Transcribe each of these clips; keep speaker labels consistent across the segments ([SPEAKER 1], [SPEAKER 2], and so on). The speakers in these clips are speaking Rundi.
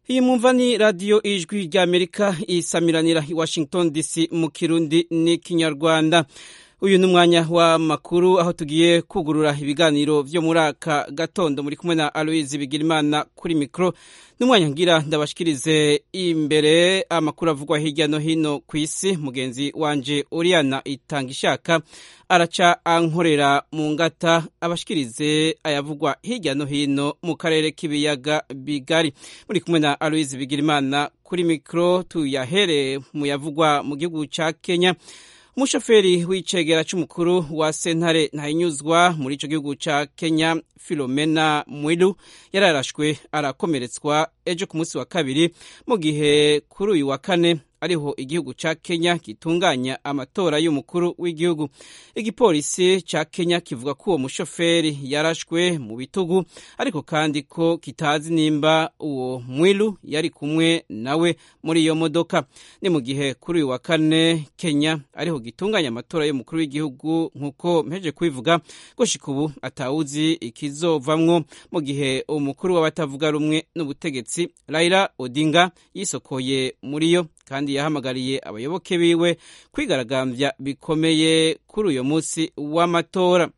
[SPEAKER 1] iyi mwumva ni radiyo ijwi ry'amerika isamiranira i washington dc mu kirundi n'ikinyarwanda uyu ni umwanya w'amakuru aho tugiye kugurura ibiganiro byo muri aka gatondo muri kumwe na aloise bigirimana kuri mikoro n'umwanya ngira ndabashikirize imbere amakuru avugwa hirya no hino ku isi mugenzi wanje Oriana itanga ishaka araca ankorera mu ngata abashikirize ayavugwa hirya no hino mu karere k'ibiyaga bigari muri kumwe na Aloise Bigirimana kuri mikro tuyahere mu yavugwa mu gihugu ca Kenya umushoferi w'icegera c'umukuru wa sentare ntahinyuzwa muri ico gihugu ca Kenya Philomena Mwilu yararashwe arakomeretswa ejo ku munsi wa kabiri mu gihe kuri uyu wa kane ariho igihugu ca Kenya gitunganya amatora y'umukuru w'igihugu igipolisi ca Kenya kivuga ko uwo mushoferi yarashwe mu bitugu ariko kandi ko kitazi nimba uwo mwilu yari kumwe nawe muri iyo modoka ni mu gihe kuri uyu wa kane Kenya ariho gitunganya amatora y'umukuru w'igihugu nk'uko mpeje kubivuga gushika ubu atawuzi ikizovamwo mu gihe umukuru w'abatavuga rumwe n'ubutegetsi Raila Odinga yisokoye muri yo kandi yahamagariye abayoboke biwe kwigaragambya bikomeye kuri uyu munsi w'amatora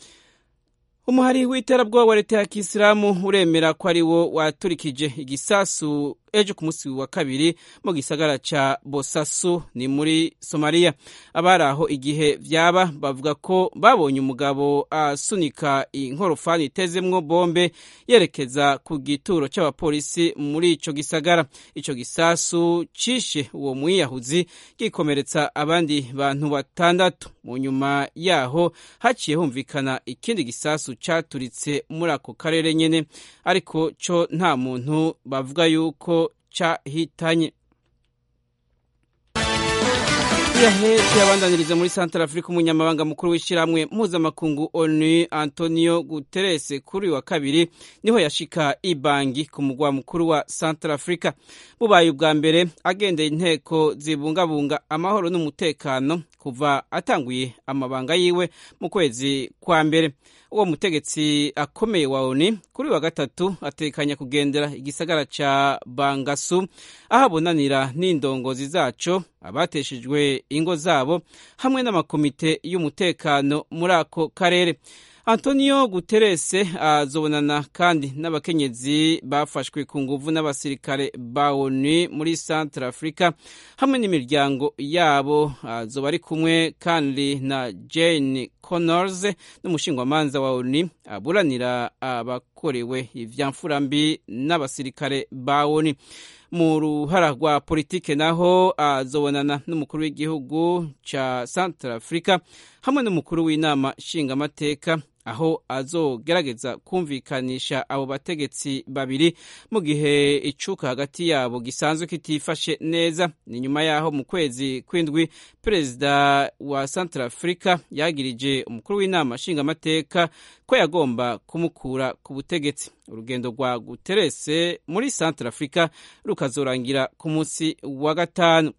[SPEAKER 1] umuhari w'iterabwoba wa leta ya kisilamu uremera ko ari wo waturikije igisasu ejo ku munsi wa kabiri mu gisagara ca bosasu ni muri somaliya abari aho igihe vyaba bavuga ko babonye umugabo asunika inkorofani itezemwo bombe yerekeza ku gituro c'abapolisi muri ico gisagara ico gisasu cishe uwo mwiyahuzi gikomeretsa abandi bantu batandatu mu nyuma yaho haciye humvikana ikindi gisasu caturitse muri ako karere nyene ariko co nta muntu bavuga yuko cahitanye tuyabandaniriza muri santara afurika umunyamabanga mukuru w'ishyirahamwe mpuzamakungu onu antonio guterres kuri uyu wa kabiri niho yashika ibangi ku mugwa mukuru wa santara afurika bubaye ubwa mbere agendeye inteko zibungabunga amahoro n'umutekano kuva atanguye amabanga yiwe mu kwezi kwa mbere uwo mutegetsi akomeye wa oni kuri wa gatatu atekanya kugendera igisagara ca bangasu aho abonanira n'indongozi zaco abateshejwe ingo zabo hamwe n'amakomite y'umutekano muri ako karere antonio guterres azobonana kandi n'abakenyezi bafashwe ku nguvu n'abasirikare ba onu muri centre africa hamwe n'imiryango yabo azoba ari kumwe kandi na jane connors n'umushingwamanza wa onu aburanira abakorewe ivyamfurambi n'abasirikare ba onu mu ruhara rwa politike naho azobonana n'umukuru w'igihugu ca centre africa hamwe n'umukuru w'inama nshingamateka aho azogerageza kumvikanisha abo bategetsi babiri mu gihe icuka hagati yabo gisanzwe kitifashe neza ni nyuma yaho mu kwezi kw'indwi perezida wa central africa yagirije umukuru w'inama nshingamateka ko yagomba kumukura ku butegetsi urugendo rwa guterese muri central africa rukazorangira ku munsi wa gatanu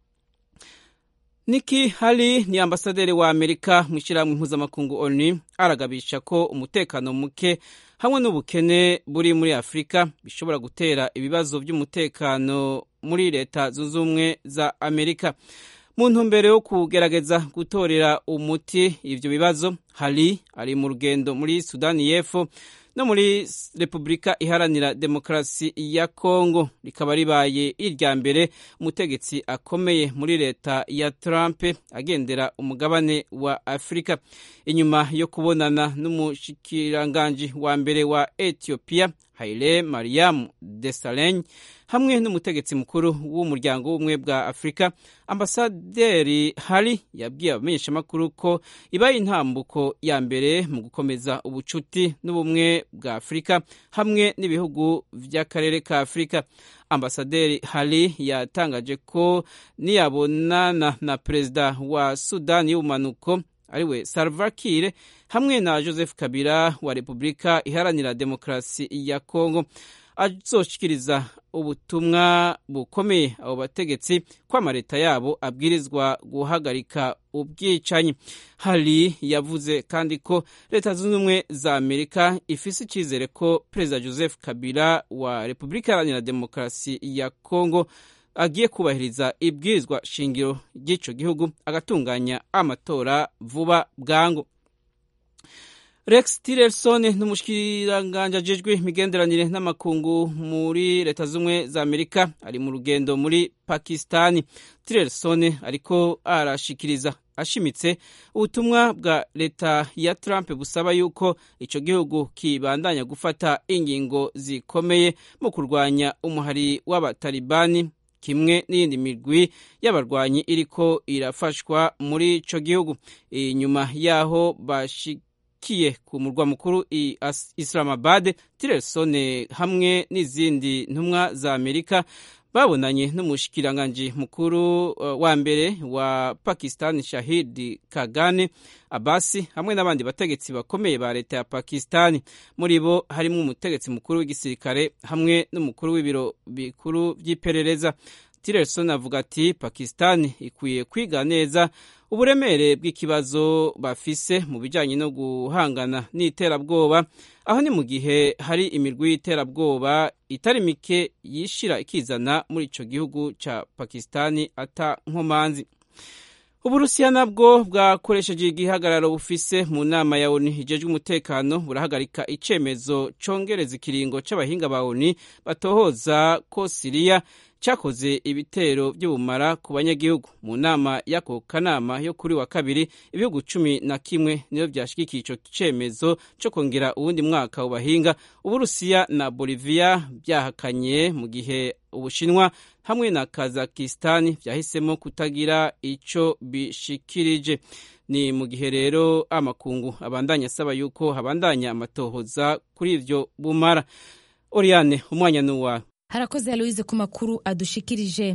[SPEAKER 1] Nikki Haley ni ambasaderi wa Amerika mu ishyirahamwe mpuzamakungu ONU aragabisha ko umutekano muke hamwe n'ubukene buri muri Afurika bishobora gutera ibibazo by'umutekano muri leta zunze ubumwe za Amerika mu ntumbero yo kugerageza gutorera umuti ivyo bibazo Haley ari mu rugendo muri Sudani y'Epfo no muri repubulika iharanira demokarasi ya kongo rikaba ribaye irya mbere umutegetsi akomeye muri leta ya trump agendera umugabane wa afurika inyuma yo kubonana n'umushikiranganji wa mbere wa ethiopia haile mariam desalegn hamwe n'umutegetsi mukuru w'umuryango w'ubumwe bwa afurika ambasaderi hari yabwiye abamenyeshamakuru ko ibaye intambuko ya mbere mu gukomeza ubucuti n'ubumwe bwa afurika hamwe n'ibihugu by'akarere ka afurika ambasaderi hari yatangaje ko niyabonana na perezida wa sudani y'ubumanuko ariwe Salva Kiir hamwe na Joseph Kabila wa Repubulika Iharanira Demokarasi ya Kongo azoshikiriza ubutumwa bukomeye abo bategetsi ko amaleta yabo abwirizwa guhagarika ubwicanyi hari yavuze kandi ko leta zunze ubumwe za amerika ifise icyizere ko perezida joseph kabila wa repubulika iharanira demokarasi ya kongo agiye kubahiriza ibwirizwa shingiro ry'icyo gihugu agatunganya amatora vuba bwangu rex tillerson n'umushikiranganje ajejwe imigenderanire n'amakungu muri leta z'ubumwe za amerika ari mu rugendo muri pakistani tillerson ariko arashikiriza ashimitse ubutumwa bwa leta ya trump busaba yuko ico gihugu kibandanya gufata ingingo zikomeye mu kurwanya umuhari w'abatalibani kimwe n'iyindi migwi y'abarwanyi iriko irafashwa muri ico gihugu inyuma yaho bashik kiye ku murwa mukuru i Islamabad Tillerson hamwe n'izindi ntumwa za Amerika babonanye n'umushikiranganji mukuru uh, wa mbere wa Pakistan Shahid Kagane Abasi hamwe n'abandi bategetsi bakomeye ba leta ya Pakistan muri bo harimo umutegetsi mukuru w'igisirikare hamwe n'umukuru w'ibiro bikuru by'iperereza Tillerson avuga ati Pakistan ikwiye kwiga neza uburemere bw'ikibazo bafise mu bijyanye no guhangana n'iterabwoba aho ni mu gihe hari imirwi y'iterabwoba itari mike yishira ikizana muri icyo gihugu cya pakisitani ata nkomanzi uburusiya nabwo bwakoresheje igihagararo bufise mu nama ya oni ijejwe umutekano burahagarika icemezo congereza ikiringo c'abahinga ba oni batohoza ko siriya cyakoze ibitero by'ubumara ku banyagihugu mu nama y'ako kanama yo kuri wa kabiri ibihugu cumi na kimwe niyo byashyigikiye icyo cyemezo cyo kongera uwundi mwaka ubahinga uburusiya na boliviya byahakanye mu gihe ubushinwa hamwe na kazakisitani byahisemo kutagira icyo bishikirije ni mu gihe rero amakungu abandanya asaba yuko habandanya amatohoza kuri ibyo bumara oriyane umwanya ni uwawe
[SPEAKER 2] harakoze aloise ku makuru adushikirije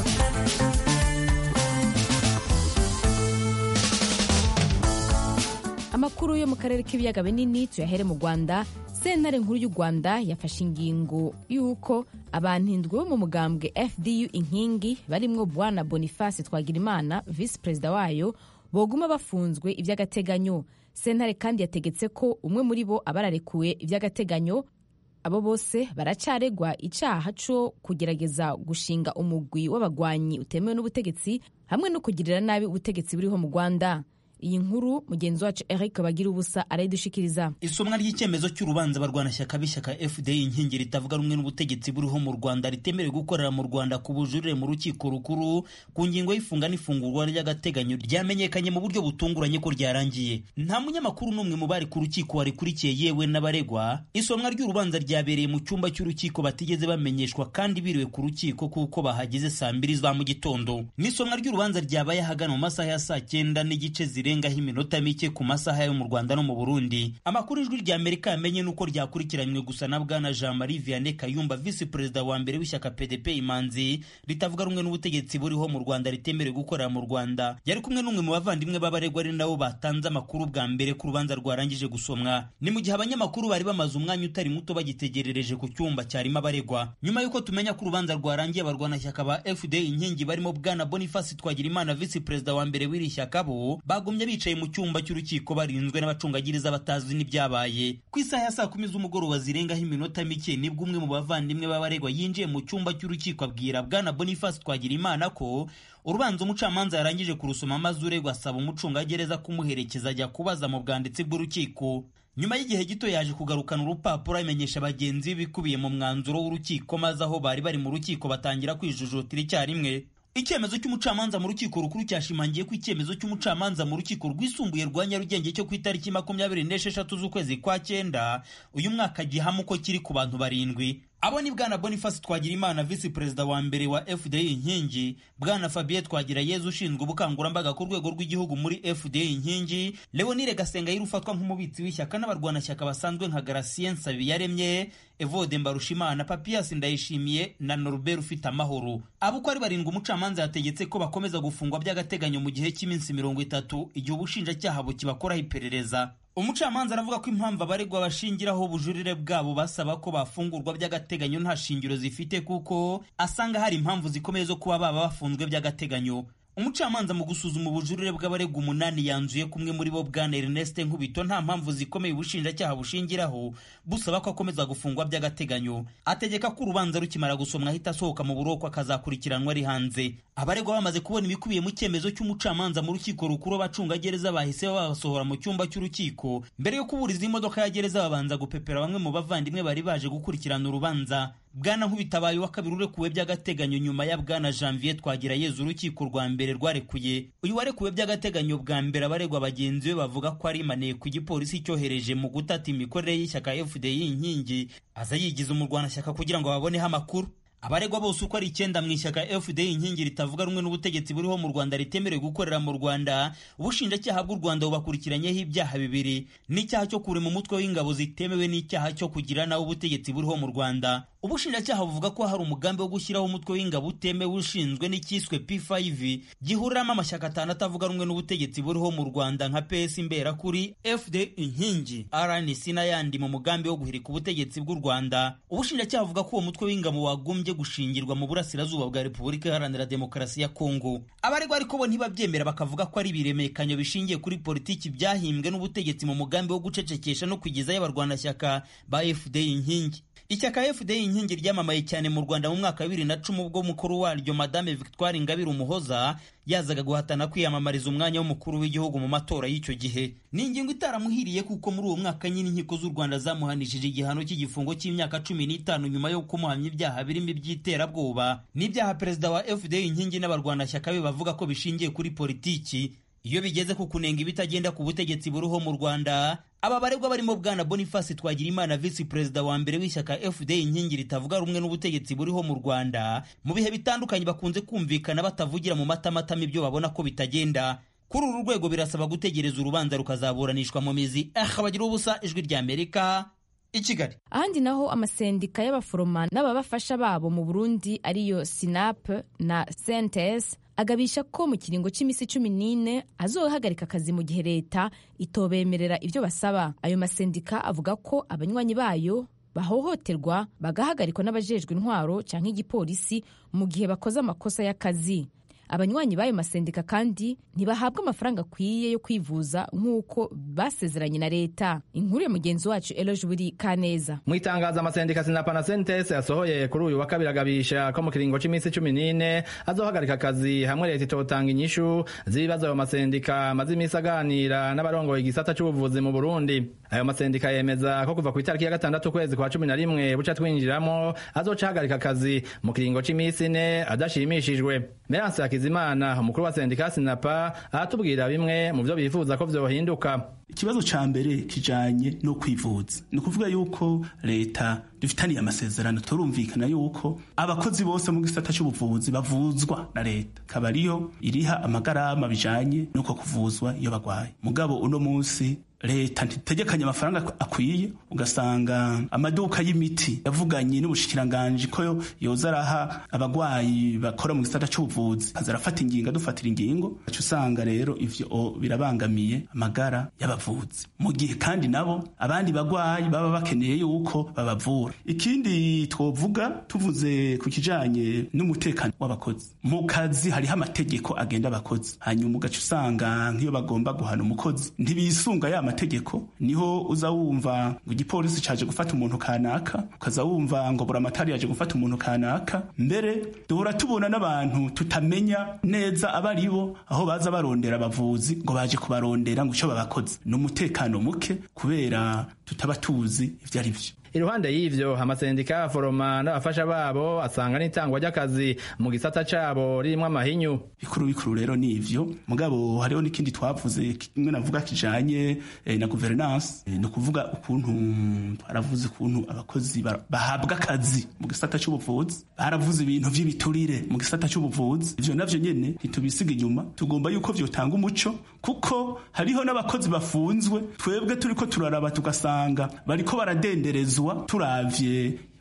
[SPEAKER 2] amakuru yo mu karere k'ibiyaga binini tuyahere mu rwanda sentare nkuru y'u rwanda yafashe ingingo y'uko abantu indwi bo mu mugambwe fdu inkingi barimwo bwana boniface twagirimana visi perezida wayo boguma bafunzwe iby'agateganyo sentare kandi yategetse ko umwe muri bo aba ararekuwe iby'agateganyo abo bose baracaregwa icyaha cyo kugerageza gushinga umugwi w'abagwanyi utemewe n'ubutegetsi hamwe no kugirira nabi ubutegetsi buriho mu rwanda iyi nkuru mugenzi wacu eric bagira ubusa arayidushikiriza
[SPEAKER 3] isomwa ry'icyemezo cy'urubanza barwanashyaka b'ishyaka fdi inkingi ritavuga rumwe n'ubutegetsi buriho mu rwanda ritemerewe gukorera mu rwanda ku bujurire mu rukiko rukuru ku ngingo y'ifunga n'ifungurwa ry'agateganyo ryamenyekanye mu buryo butunguranye ko ryarangiye nta munyamakuru n'umwe mu bari ku rukiko warikurikiye yewe n'abaregwa isomwa ry'urubanza ryabereye mu cyumba cy'urukiko batigeze bamenyeshwa kandi biriwe ku rukiko kuko bahageze saa mbiri za mu gitondo n'isomwa ry'urubanza ryabaye ahagana mu masaha ya saa cyenda n'igice zire zirengaho iminota mike ku masaha yo mu Rwanda no mu Burundi amakuru ijwi rya Amerika yamenye nuko ryakurikiranywe gusa na bwana Jean Marie Vianney Kayumba visi perezida wa mbere w'ishyaka PDP Imanzi ritavuga rumwe n'ubutegetsi buriho mu Rwanda ritemerewe gukorera mu Rwanda yari kumwe n'umwe mu bavandimwe b'abaregwa ari nabo batanze amakuru bwa mbere ku rubanza rwarangije gusomwa ni mu gihe abanyamakuru bari bamaze umwanya utari muto bagitegerereje ku cyumba cyarimo abaregwa nyuma y'uko tumenya ko urubanza rwarangiye abarwanashyaka ba FDI inkingi barimo bwana Boniface Twagirimana visi perezida wa mbere w'iri shyaka bo bagumye bicaye mu cyumba cy'urukiko barinzwe n'abacungagiriza batazi n'ibyabaye ku isaha ya saa kumi z'umugoroba zirengaho iminota mike nibwo umwe mu bavandimwe b'abaregwa yinjiye mu cyumba cy'urukiko abwira bwana Boniface Twagirimana ko urubanza umucamanza yarangije kurusoma maze uregwa asaba umucungagereza kumuherekeza ajya kubaza mu bwanditsi bw'urukiko nyuma y'igihe gito yaje kugarukana urupapuro amenyesha bagenzi be bikubiye mu mwanzuro w'urukiko maze aho bari bari mu rukiko batangira kwijujutira icyarimwe icyemezo cy'umucamanza mu rukiko rukuru cyashimangiye ko icyemezo cy'umucamanza mu rukiko rwisumbuye rwa nyarugenge cyo ku itariki makumyabiri n'esheshatu z'ukwezi kwa cyenda uyu mwaka gihamo uko kiri ku bantu barindwi abo ni bwana boniface twagirimana visi perezida wa mbere wa fda inkingi bwana fabien twagirayezu ushinzwe ubukangurambaga ku rwego rw'igihugu muri fda inkingi leonire gasengayire ufatwa nk'umubitsi w'ishyaka n'abarwanashyaka basanzwe nka garasien nsabiyaremye evode mbarushimana papiyasi ndayishimiye na norbert ufite amahoro abo uko ari barindwi umucamanza yategetse ko bakomeza gufungwa by'agateganyo mu gihe cy'iminsi mirongo itatu igihe ubushinjacyaha bukibakoraho iperereza umucamanza aravuga ko impamvu abaregwa bashingiraho ubujurire bwabo basaba ko bafungurwa by'agateganyo nta shingiro zifite kuko asanga hari impamvu zikomeye zo kuba baba bafunzwe by'agateganyo umucamanza mu gusuzuma ubujurire bw'abaregwa umunani yanzuye kumwe muri bo bwana Ernest Nkubito nta mpamvu zikomeye ubushinjacyaha bushingiraho busaba ko akomeza gufungwa by'agateganyo ategeka ko urubanza rukimara gusomwa ahita asohoka mu buroko akazakurikiranwa ari hanze abaregwa bamaze kubona ibikubiye mu cyemezo cy'umucamanza mu rukiko rukuru abacungagereza bahise babasohora mu cyumba cy'urukiko mbere yo kuburiza imodoka ya gereza babanza gupepera bamwe mu bavandimwe bari baje gukurikirana urubanza bwana nkubitabaye wa kabiri urekuwe by'agateganyo nyuma ya bwana janvier twagira yezu urukiko rwa mbere rwarekuye uyu warekuwe by'agateganyo bwa mbere abaregwa bagenzi be bavuga ko ari maneko igipolisi cyohereje mu gutata imikorere y'ishyaka fdi inkingi aza yigiza umurwanashyaka kugira ngo baboneho amakuru abaregwa bose uko ari icyenda mu ishyaka fda inkingi ritavuga rumwe n'ubutegetsi buriho mu rwanda ritemerewe gukorera mu rwanda ubushinjacyaha bw'u rwanda bubakurikiranyeho ibyaha bibiri n'icyaha cyo kurema umutwe w'ingabo zitemewe n'icyaha cyo kugira nawe ubutegetsi buriho mu rwanda ubushinjacyaha buvuga ko hari umugambi wo gushyiraho umutwe w'ingabo utemewe ushinzwe n'icyiswe p5 gihuriramo amashyaka atanu atavuga rumwe n'ubutegetsi buriho mu rwanda nka ps imberakuri fd inkingi rnc n'ayandi mu mugambi wo guhirika ubutegetsi bw'u rwanda ubushinjacyaha buvuga ko uwo mutwe w'ingabo wagombye gushingirwa mu burasirazuba bwa repubulika iharanira demokarasi ya kongo abaregwa ariko bo ntibabyemera bakavuga ko ari ibiremekanyo bishingiye kuri politiki byahimbwe n'ubutegetsi mu mugambi wo gucecekesha no kwigezayo abarwanashyaka ba fd inkingi ishyaka fda inkingi ryamamaye cyane mu rwanda mu mwaka wa bibiri na cumi ubwo mukuru waryo madame victoire ingabire umuhoza yazaga guhatana kwiyamamariza umwanya w'umukuru w'igihugu mu matora y'icyo gihe ni ingingo itaramuhiriye kuko muri uwo mwaka nyine inkiko z'u rwanda zamuhanishije igihano cy'igifungo cy'imyaka cumi n'itanu nyuma yo kumuhamya ibyaha birimo iby'iterabwoba n'ibyaha perezida wa fda inkingi n'abarwanashyaka be bavuga ko bishingiye kuri politiki iyo bigeze ku kunenga ibitagenda ku butegetsi buriho mu rwanda aba baregwa barimo bwana boniface twagirimana visi perezida wa mbere w'ishyaka fda inkingi ritavuga rumwe n'ubutegetsi buriho mu rwanda mu bihe bitandukanye bakunze kumvikana batavugira mu matamatama ibyo babona ko bitagenda kuri uru rwego birasaba gutegereza urubanza rukazaburanishwa mu mizi aha bagira ubusa ijwi ry'amerika i kigali
[SPEAKER 2] ahandi naho amasendika y'abaforoma n'ababafasha babo mu burundi ariyo sinap na sentes agabisha ko mu kiringo cy'iminsi cumi n'ine azohagarika akazi mu gihe leta itobemerera ibyo basaba ayo masendika avuga ko abanywanyi bayo bahohoterwa bagahagarikwa n'abajejwe intwaro cyangwa igipolisi mu gihe bakoze amakosa y'akazi abanywanyi b'ayo masendika kandi ntibahabwa amafaranga akwiye yo kwivuza nk'uko basezeranye na leta inkuru ya mugenzi wacu eloge buri kaneza
[SPEAKER 4] mu itangazo amasendika sinapa na sentese yasohoye kuri uyu wa kabiri agabisha ko mu kiringo cy'iminsi cumi n'ine azohagarika akazi hamwe leta itotanga inyishu z'ibibazo ayo masendika amaze iminsi aganira n'abarongoye igisata cy'ubuvuzi mu burundi ayo masendika yemeza ko kuva ku itariki ya gatandatu ukwezi kwa cumi na rimwe buca twinjiramo azoca ahagarika akazi mu kiringo cy'iminsi ine adashimishijwe meranse hakizimana umukuru wa sendika sinapa aratubwira bimwe mu byo bifuza ko vyohinduka
[SPEAKER 5] ikibazo ca mbere kijanye no kwivuza ni ukuvuga yuko leta dufitaniye amasezerano turumvikana yuko abakozi bose mu gisata c'ubuvuzi bavuzwa na leta kaba ariyo iriha amagarama bijanye n'uko kuvuzwa iyo bagwaye mugabo uno munsi leta ntitegekanye amafaranga akwiye ugasanga amaduka y'imiti yavuganye n'ubushikiranganji ko yoza araha abagwayi bakora mu gisata c'ubuvuzi aza arafata ingingo adufatira ingingo aca usanga rero ivyo birabangamiye amagara y'abavuzi mu gihe kandi nabo abandi bagwayi baba bakeneye yuko babavura ikindi twovuga tuvuze ku kijanye n'umutekano w'abakozi mu kazi hariho amategeko agenda abakozi hanyuma ugaca usanga nk'iyo bagomba guhana umukozi ntibisunga ya mategeko niho uza wumva ngo igipolisi caje gufata umuntu kanaka ukaza wumva ngo buramatari yaje gufata umuntu kanaka mbere duhora tubona n'abantu tutamenya neza abari bo aho baza barondera abavuzi ngo baje kubarondera ngo ico babakoze ni umutekano muke kubera tutaba tuzi ivyo ari vyo
[SPEAKER 4] iruhande y'ivyo amasendika y'abaforoma n'abafasha babo asanga n'itangwa ry'akazi mu gisata cabo ririmwo amahinyu
[SPEAKER 5] bikuru bikuru rero ni ivyo mugabo hariho n'ikindi twavuze kimwe navuga kijanye eh, na governance eh, ni ukuvuga ukuntu baravuze ukuntu abakozi bahabwa akazi mu gisata c'ubuvuzi baravuze ibintu vy'ibiturire mu gisata c'ubuvuzi ivyo navyo nyene ntitubisiga inyuma tugomba yuko vyotanga umuco kuko hariho n'abakozi bafunzwe twebwe turiko turaraba tugasanga bariko baradenderezwa turavye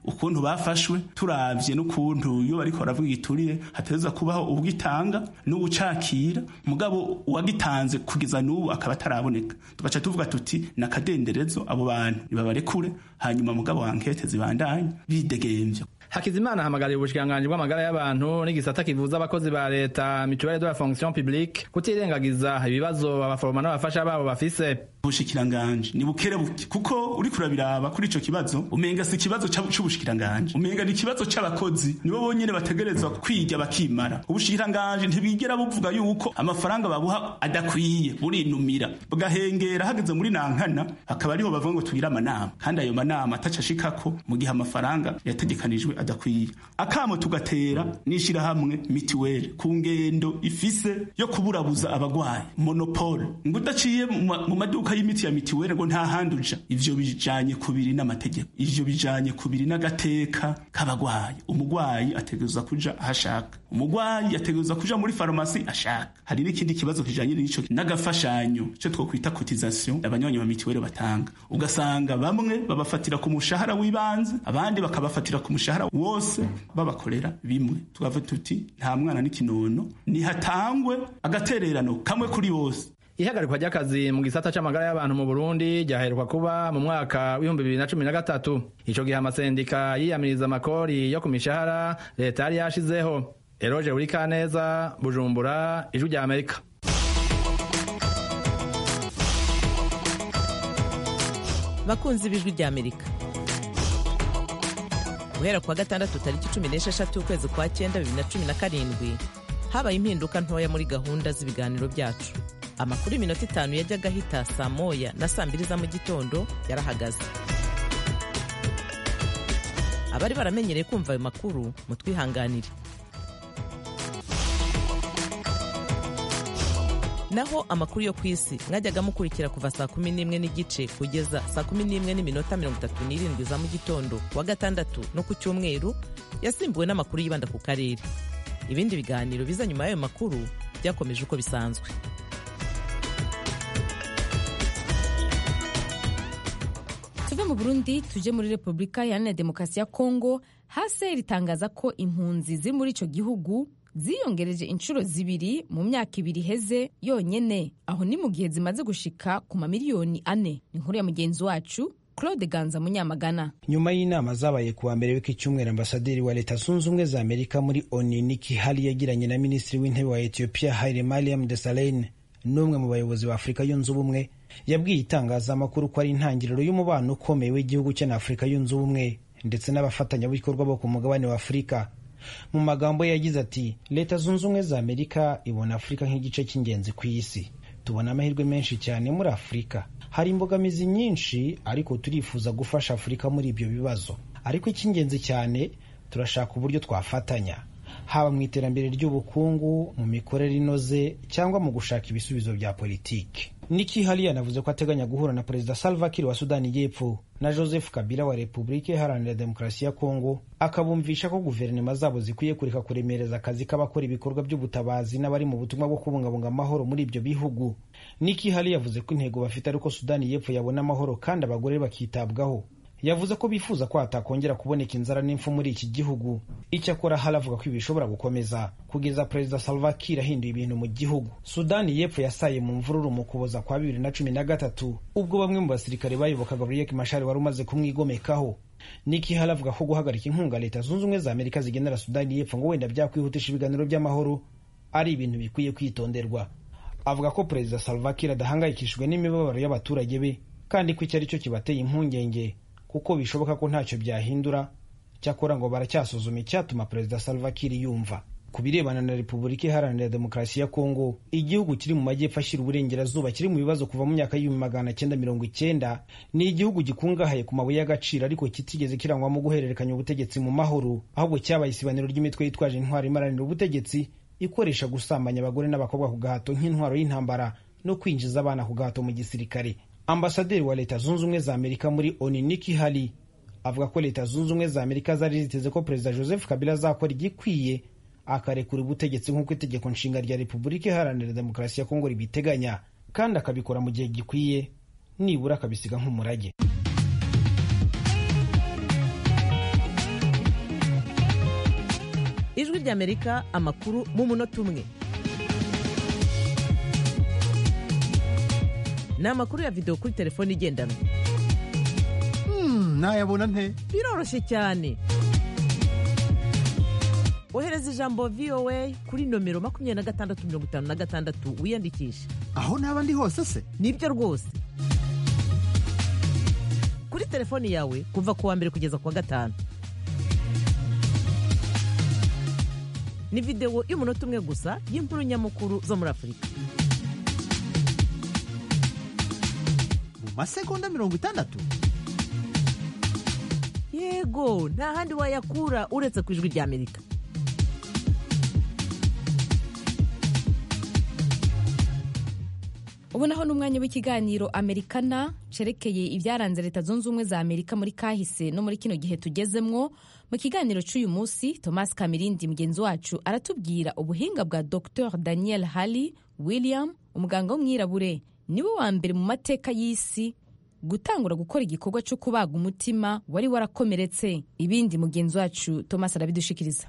[SPEAKER 5] ukuntu bafashwe turavye n'ukuntu iyo bariko baravuga igiturire hateza kubaho ubwitanga n'ubucakira mugabo uwagitanze kugeza n'ubu akaba ataraboneka tugaca tuvuga tuti nakadenderezo abo bantu nibabarekure hanyuma mugabo wankete zibandanye bidegemvya
[SPEAKER 4] Hakizimana ahamagariye ubushikiranganji bw'amagara y'abantu n'igisata kivuza abakozi ba leta mutuelle de la fonction publique kutirengagiza ibibazo abaforoma n'abafasha babo bafise
[SPEAKER 5] ubushikiranganji ni bukere buke kuko uri kurabiraba kuri ico kibazo umenga si ikibazo c'ubushikiranganji umenga ni ikibazo c'abakozi nibo bonyene bategerezwa kwiga bakimara ubushikiranganji ntibigera buvuga yuko amafaranga babuha adakwiye burinumira bugahengera hageze muri nankana akaba ariho bavuga ngo tugire amanama kandi ayo manama ataca ashikako mu gihe amafaranga yategekanijwe adakwiye akamo tugatera n'ishirahamwe mitiweli ku ngendo ifise yo kuburabuza abagwayi monopole ngo udaciye mu maduka y'imiti ya mitiweli ngo nta handi uja ivyo bijanye kubiri n'amategeko ivyo bijanye kubiri n'agateka k'abagwayi umugwayi ategerezwa kuja ahashaka umugwayi ategerezwa kuja muri farumasi ashaka hari n'ikindi kibazo kijanye n'ico n'agafashanyo ico twokwita cotisation abanywanyi ba mitiweli batanga ugasanga bamwe babafatira ku mushahara w'ibanze abandi bakabafatira ku mushahara wose babakorera bimwe tukavuga tuti nta mwana n'ikinono nihatangwe agatererano kamwe kuri bose
[SPEAKER 4] ihagarikwa ry'akazi mu gisata c'amagara y'abantu mu Burundi ryaheruka kuba mu mwaka w'ibihumbi bibiri na cumi na gatatu ico gihe amasendika yiyamiriza amakori yo ku mishahara leta yari yashizeho eroje urikaneza bujumbura ijwi rya amerika
[SPEAKER 6] bakunzi b'ijwi rya amerika guhera kuwa gatandatu tariki cumi n'esheshatu ukwezi kwa cyenda bibiri na cumi na karindwi habaye impinduka ntoya muri gahunda z'ibiganiro byacu amakuru y'iminota itanu yajyaga ahita saa moya na saa mbiri za mu gitondo yarahagaze abari baramenyereye kumva ayo makuru mutwihanganire naho amakuru yo ku isi mwajyaga mukurikira kuva saa kumi n'imwe n'igice kugeza saa kumi n'imwe n'iminota mirongo itatu n'irindwi za mu gitondo kuwa gatandatu no ku cyumweru yasimbuwe n'amakuru yibanda ku karere ibindi biganiro biza nyuma y'ayo makuru byakomeje uko bisanzwe
[SPEAKER 2] tuve mu burundi tuje muri repubulika iharanira demokarasi ya kongo hase ritangaza ko impunzi ziri muri icyo gihugu ziyongereje inshuro zibiri mu myaka ibiri iheze yonyene aho ni mu gihe zimaze gushika ku mamiliyoni ane ni inkuru ya mugenzi wacu claude ganza munyamagana
[SPEAKER 7] nyuma y'inama zabaye kuwa mbere w'iki cyumweru ambasaderi wa leta zunze ubumwe za amerika muri oni niki hali yagiranye na minisitiri w'intebe wa etiyopiya haile mariam desalegn n'umwe mu bayobozi ba afurika yunze ubumwe yabwiye itangazamakuru ko ari intangiriro y'umubano ukomeye w'igihugu cye na afurika yunze ubumwe ndetse n'abafatanyabikorwa bo ku mugabane wa afurika mu magambo ye yagize ati leta zunze ubumwe za amerika ibona afurika nk'igice cy'ingenzi ku isi tubona amahirwe menshi cyane muri afurika hari imbogamizi nyinshi ariko turifuza gufasha afurika muri ibyo bibazo ariko icy'ingenzi cyane turashaka uburyo twafatanya haba mu iterambere ry'ubukungu mu mikorere inoze cyangwa mu gushaka ibisubizo bya politiki niki hali yanavuze ko ateganya guhura na perezida salva kiir wa sudani y'epfo na joseph kabila wa repubulika iharanira demokarasi ya kongo akabumvisha ko guverinoma zabo zikwiye kureka kuremereza akazi k'abakora ibikorwa by'ubutabazi n'abari mu butumwa bwo kubungabunga amahoro muri ibyo bihugu niki hali yavuze ko intego bafite ari uko sudani y'epfo yabona amahoro kandi abagore bakitabwaho yavuze ko bifuza ko hatakongera kuboneka inzara n'impfu muri iki gihugu icyakora hari avuga ko ibi bishobora gukomeza kugeza perezida salva kiir ahinduye ibintu mu gihugu sudani y'epfo yasaye mu mvururu mu kuboza kwa bibiri na cumi na gatatu ubwo bamwe mu basirikare bayobokaga riek mashari wari umaze kumwigomekaho niki hari avuga ko guhagarika inkunga leta zunze ubumwe za amerika zigenera sudani y'epfo ngo wenda byakwihutisha ibiganiro by'amahoro ari ibintu bikwiye kwitonderwa avuga ko perezida salva kiir adahangayikishijwe n'imibabaro y'abaturage be kandi ko icyo ari cyo kibateye impungenge kuko bishoboka ko ntacyo byahindura cyakora ngo baracyasuzuma icyatuma perezida salva kiir yumva ku birebana na repubulika iharanira demokarasi ya kongo igihugu kiri mu majyepfo ashyira uburengerazuba kiri mu bibazo kuva mu myaka y'ibihumbi magana cyenda mirongo icyenda ni igihugu gikungahaye ku mabuye y'agaciro ariko kitigeze kirangwamo guhererekanya ubutegetsi mu mahoro ahubwo cyabaye isibaniro ry'imitwe yitwaje intwaro imaranira ubutegetsi ikoresha gusambanya abagore n'abakobwa ku gahato nk'intwaro y'intambara no kwinjiza abana ku gahato mu gisirikare ambasaderi wa leta zunze ubumwe za amerika muri oni niki hali avuga ko leta zunze ubumwe za amerika zari ziteze ko perezida joseph kabila azakora igikwiye akarekura ubutegetsi nk'uko itegeko nshinga rya repubulika iharanira demokarasi ya kongo ribiteganya kandi akabikora mu gihe gikwiye nibura akabisiga nk'umurage
[SPEAKER 6] ijwi ry'amerika amakuru mu munota umwe ni amakuru ya videwo kuri telefone igendanwa
[SPEAKER 8] nayabona nte
[SPEAKER 6] biroroshye cyane ohereza ijambo voa kuri nomero makumyabiri na gatandatu mirongo itanu na gatandatu wiyandikishe
[SPEAKER 8] aho naba ndi hose se
[SPEAKER 6] nibyo rwose kuri telefoni yawe kuva ku wa mbere kugeza ku wa gatanu ni videwo y'umunota umwe gusa y'inkuru nyamukuru zo muri afurika
[SPEAKER 8] mu masegonda mirongo itandatu
[SPEAKER 6] yego nta handi wayakura uretse ku ijwi ry'amerika
[SPEAKER 2] ubu naho ni umwanya w'ikiganiro amerikana cerekeye ibyaranze leta zunze ubumwe za amerika muri kahise no muri kino gihe tugezemwo mu kiganiro cy'uyu munsi thomas kamirindi mugenzi wacu aratubwira ubuhinga bwa dr daniel halley william umuganga w'umwirabure niwe wa mbere mu mateka y'isi gutangura gukora igikorwa cyo kubaga umutima wari warakomeretse ibindi mugenzi wacu thomas arabidushikiriza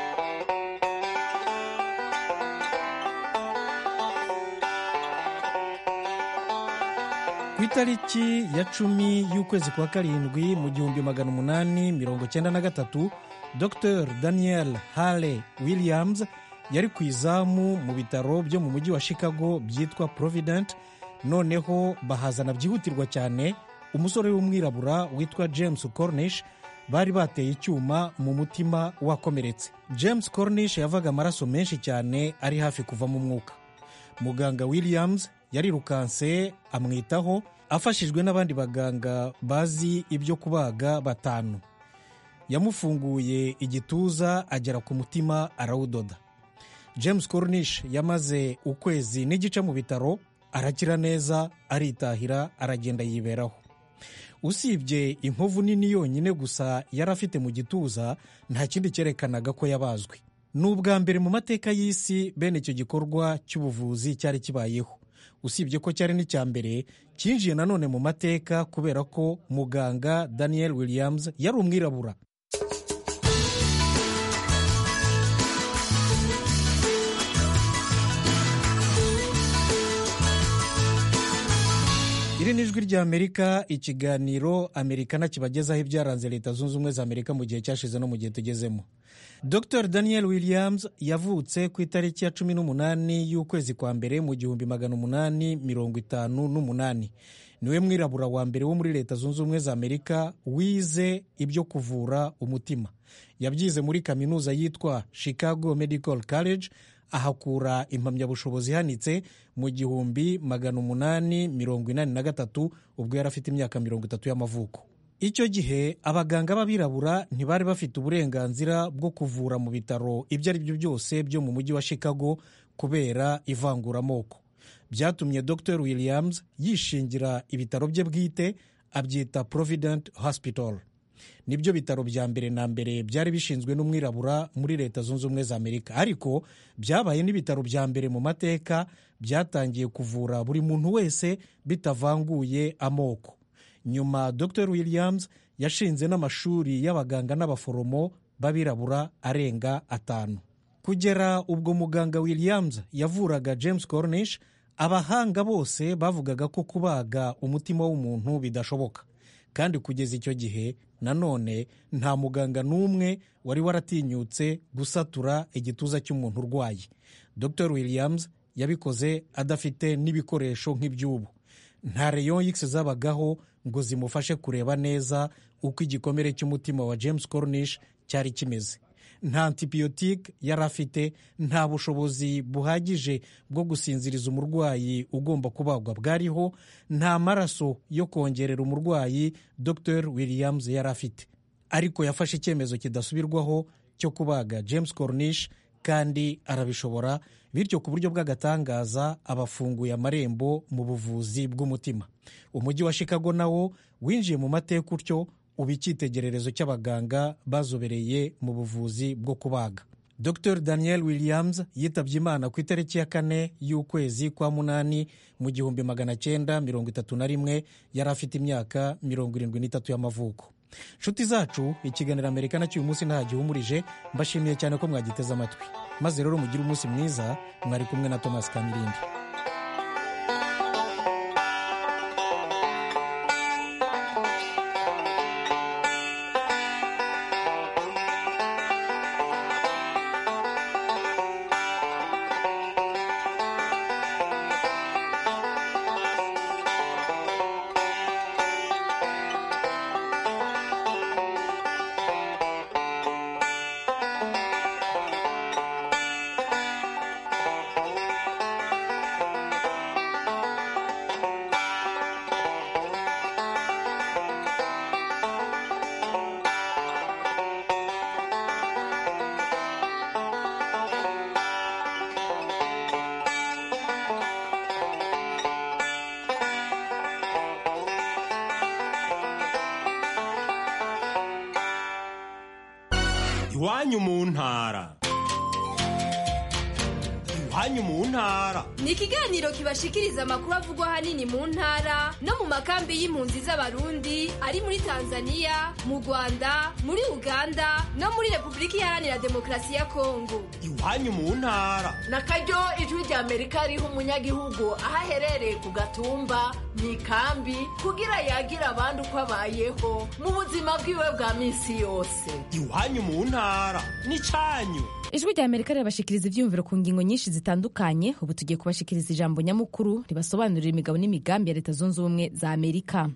[SPEAKER 9] ku itariki ya cumi y'ukwezi kwa karindwi mu gihumbi magana umunani mirongo cyenda na gatatu dr daniel hale williams yari ku izamu mu bitaro byo mu mujyi wa chicago byitwa provident noneho bahazana byihutirwa cyane umusore w'umwirabura witwa james cornish bari bateye icyuma mu mutima wakomeretse james cornish yavaga amaraso menshi cyane ari hafi kuvamo umwuka muganga williams yarirukanse amwitaho afashijwe n'abandi baganga bazi ibyo kubaga batanu yamufunguye igituza agera ku mutima arawudoda james cornish yamaze ukwezi n'igice mu bitaro arakira neza aritahira aragenda yiberaho usibye inkovu nini yonyine gusa yari afite mu gituza nta kindi cyerekanaga ko yabazwe ni ubwa mbere mu mateka y'isi bene icyo gikorwa cy'ubuvuzi cyari kibayeho usibye ko cyari n'icya mbere cyinjiye nanone mu mateka kubera ko muganga daniel williams yari umwirabura iri ni ijwi ry'amerika ikiganiro amerikana kibagezaho ibyaranze leta zunze ubumwe za amerika mu gihe cyashize no mu gihe tugezemo dr daniel williams yavutse ku itariki ya cumi n'umunani y'ukwezi kwa mbere mu gihumbi magana umunani mirongo itanu n'umunani niwe mwirabura wa mbere wo muri leta zunze ubumwe za amerika wize ibyo kuvura umutima yabyize muri kaminuza yitwa chicago medical college ahakura impamyabushobozi ihanitse mu gihumbi magana umunani mirongo inani na gatatu ubwo yari afite imyaka mirongo itatu y'amavuko icyo gihe abaganga b'abirabura ntibari bafite uburenganzira bwo kuvura mu bitaro ibyo ari byo byose byo mu mujyi wa chicago kubera ivanguramoko byatumye dr williams yishingira ibitaro bye bwite abyita provident hospital nibyo bitaro bya mbere na mbere byari bishinzwe n'umwirabura muri leta zunze ubumwe za amerika ariko byabaye n'ibitaro bya mbere mu mateka byatangiye kuvura buri muntu wese bitavanguye amoko nyuma dr williams yashinze n'amashuri y'abaganga n'abaforomo b'abirabura arenga atanu kugera ubwo muganga williams yavuraga james cornish abahanga bose bavugaga ko kubaga umutima w'umuntu bidashoboka kandi kugeza icyo gihe nanone nta muganga n'umwe wari waratinyutse gusatura igituza cy'umuntu urwaye dr williams yabikoze adafite n'ibikoresho nk'iby'ubu nta reyo x zabagaho ngo zimufashe kureba neza uko igikomere cy'umutima wa james cornish cyari kimeze nta antibiyotike yari afite nta bushobozi buhagije bwo gusinziriza umurwayi ugomba kubagwa bwariho nta maraso yo kongerera umurwayi dr williams yari afite ariko yafashe icyemezo kidasubirwaho cyo kubaga james cornish kandi arabishobora bityo ku buryo bw'agatangaza abafunguye amarembo mu buvuzi bw'umutima umujyi wa chicago nawo winjiye mu mateka utyo uba icyitegererezo cy'abaganga bazobereye mu buvuzi bwo kubaga dr daniel williams yitabye imana ku itariki ya kane y'ukwezi kwa munani mu gihumbi magana cyenda mirongo itatu na rimwe yari afite imyaka mirongo irindwi n'itatu y'amavuko nshuti zacu ikiganiro amerika nacyo uyu munsi nta gihumurije mbashimiye cyane ko mwagiteze amatwi maze rero mugire umunsi mwiza mwari kumwe na thomas kamirindi
[SPEAKER 10] iwanyu mu ntara iwanyu mu ntara
[SPEAKER 11] ni ikiganiro kibashikiriza amakuru avugwa ahanini mu ntara no mu makambi y'impunzi z'abarundi ari muri tanzania mu rwanda muri uganda no muri repubulika iharanira demokarasi ya kongo
[SPEAKER 10] iwanyu mu ntara
[SPEAKER 12] na karyo ijwi rya amerika riha umunyagihugu aho aherereye ku gatumba mu ikambi kugira yagira abandi uko abayeho mu buzima bwiwe bwa minsi yose
[SPEAKER 10] iwanyu mu ntara ni cyanyu
[SPEAKER 2] ijwi rya amerika rirabashikiriza ibyiyumviro ku ngingo nyinshi zitandukanye ubu tugiye kubashikiriza ijambo nyamukuru ribasobanurira imigabo n'imigambi ya leta zunze ubumwe za amerika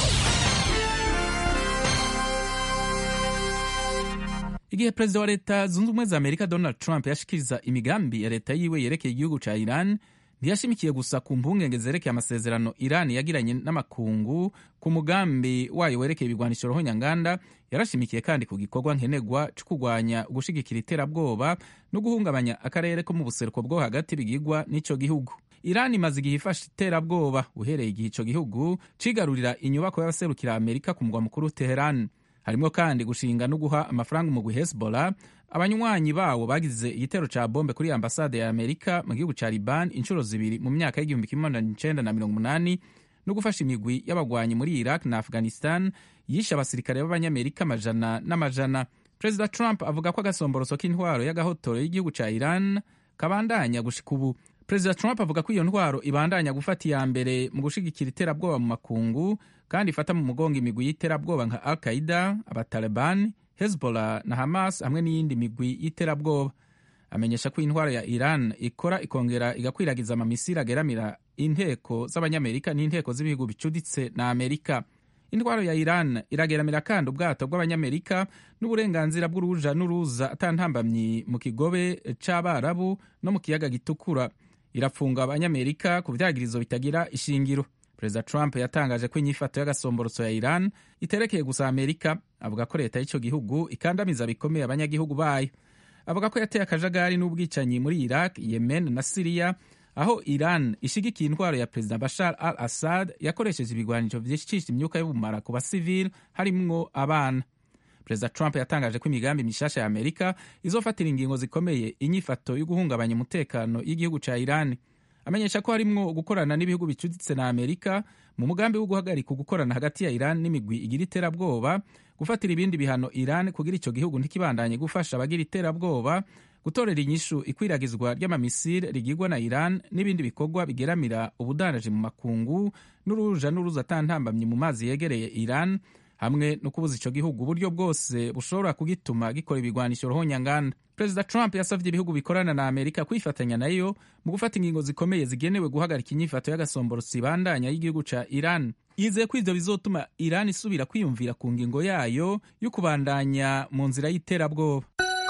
[SPEAKER 13] igihe perezida wa leta zunze ubumwe za amerika donald trump yashikiriza imigambi ya leta yiwe yerekeye igihugu ca iran ntiyashimikiye gusa ku mpungenge zerekeye amasezerano iran yagiranye n'amakungu ku mugambi wayo werekeye ibigwanisho rohonyanganda yarashimikiye kandi ku gikorwa nkenerwa co kurwanya ugushigikira iterabwoba no guhungabanya akarere ko mu buseruko bwo hagati bigigwa n'ico gihugu iran imaze igihe ifashe iterabwoba uhereye igihe ico gihugu cigarurira inyubako y'abaserukira amerika ku mugwa mukuru teheran harimo kandi gushinga no guha amafaranga umugwi hezbollah abanywanyi bawo bagize igitero ca bombe kuri ambasade ya amerika mu gihugu ca liban inshuro zibiri mu myaka y'igihumbi kimwe magana icenda na mirongo umunani no gufasha imigwi y'abagwanyi muri iraq na afghanistan yishe abasirikare b'abanyamerika amajana n'amajana perezida trump avuga ko agasomboroso k'intwaro y'agahotoro y'igihugu ca iran kabandanya gushika ubu perezida trump avuga ko iyo ntwaro ibandanya gufata iya mbere mu gushigikira iterabwoba mu makungu kandi ifata mu mugongo imigwi y'iterabwoba nka al qaida abataliban hezbollah na hamas hamwe n'iyindi migwi y'iterabwoba amenyesha ko intwaro ya iran ikora ikongera igakwiragiza amamisiri ageramira inteko z'abanyamerika n'inteko z'ibihugu bicuditse na amerika intwaro ya iran irageramira kandi ubwato bw'abanyamerika n'uburenganzira bw'uruja n'uruza atantambamyi mu kigobe c'abarabu no mu kiyaga gitukura irafunga abanyamerika ku vyagirizo bitagira ishingiro perezida trump yatangaje ko inyifato y'agasomborotso ya iran iterekeye gusa amerika avuga ko leta y'ico gihugu ikandamiza bikomeye abanyagihugu bayo avuga ko yateye akajagari n'ubwicanyi muri iraq yemen na siriya aho iran ishigikiye intwaro ya perezida bashar al assad yakoresheje ibigwanisho vyicisha imyuka y'ubumara ku basivili harimwo abana perezida trump yatangaje ko imigambi mishasha ya amerika izofatira ingingo zikomeye inyifato yo guhungabanya umutekano y'igihugu ca iran amenyesha ko harimwo gukorana n'ibihugu bicuditse na amerika mu mugambi wo guhagarika gukorana hagati ya iran n'imigwi igira iterabwoba gufatira ibindi bihano iran kugira ico gihugu ntikibandanye gufasha abagira iterabwoba gutorera inyishu ikwiragizwa ry'amamisire rigirwa na iran n'ibindi bikorwa bigeramira ubudandaji mu makungu n'uruja n'uruza atantambamye mu mazi yegereye iran hamwe no kubuza ico gihugu uburyo bwose bushobora kugituma gikora ibigwanisho rohonyanganda perezida trump yasavye ibihugu bikorana na amerika kwifatanya nayo mu gufata ingingo zikomeye zigenewe guhagarika inyifato y'agasomborosi ibandanya y'igihugu ca iran yizeye ko ivyo bizotuma iran isubira kwiyumvira ku ngingo yayo yo kubandanya mu nzira y'iterabwoba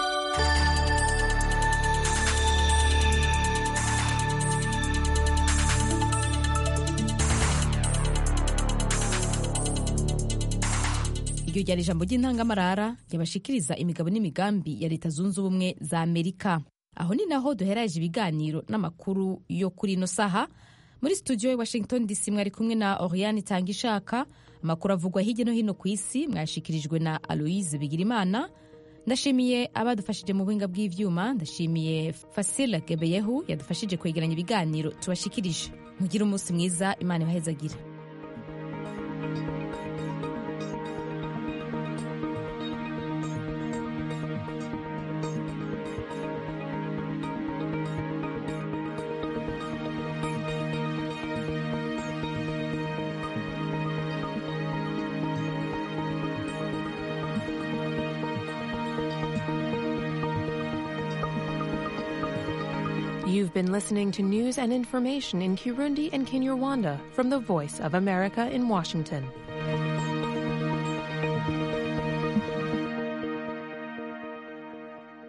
[SPEAKER 2] iryo ryari ijambo ry'intangamarara ryabashikiriza imigabo n'imigambi ya leta zunze ubumwe za amerika aho ni naho duheraje ibiganiro n'amakuru yo kuri ino saha muri studio ya washington dc mwari kumwe na oriane itanga ishaka amakuru avugwa hirya no hino ku isi mwashikirijwe na aloise bigirimana ndashimiye abadufashije mu buhinga bw'ivyuma ndashimiye fasila gebeyehu yadufashije kwegeranya ibiganiro tubashikirije mugire umunsi mwiza imana ibahezagire
[SPEAKER 14] You've been listening to news and information in Kirundi and Kinyarwanda from the Voice of America in Washington.